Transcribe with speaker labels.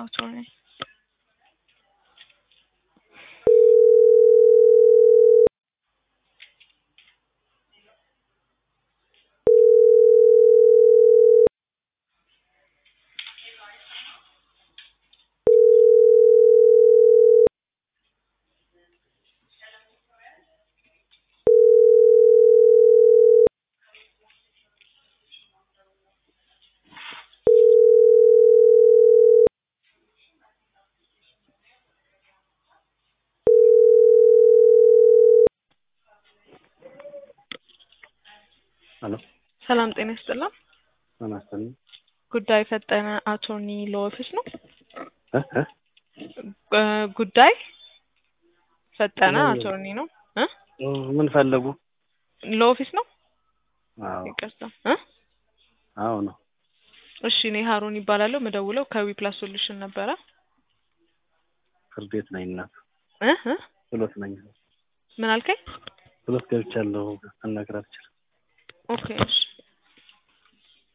Speaker 1: አቶርኒ
Speaker 2: ሄሎ
Speaker 1: ሰላም ጤና ይስጥልን።
Speaker 2: ጤና ይስጥልኝ።
Speaker 1: ጉዳይ ፈጠነ አቶርኒ ሎ ኦፊስ ነው?
Speaker 2: እ እ
Speaker 1: እ ጉዳይ ፈጠነ
Speaker 2: ሎ-
Speaker 1: አቶርኒ ነው እ
Speaker 2: ምን ፈለጉ?
Speaker 1: ሎ ኦፊስ ነው?
Speaker 2: አዎ
Speaker 1: ይቅርታ እ
Speaker 2: አዎ ነው።
Speaker 1: እሺ እኔ ሀሩን ይባላለሁ። ምደውለው ከዊ ፕላስ ሶሉሽን ነበረ።
Speaker 2: ፍርድ ቤት ነኝ እናት
Speaker 1: እ እ
Speaker 2: ችሎት ነኝ።
Speaker 1: ምን አልከኝ?
Speaker 2: ችሎት ገብቻለሁ። አናግራት ይችላል።
Speaker 1: ኦኬ እሺ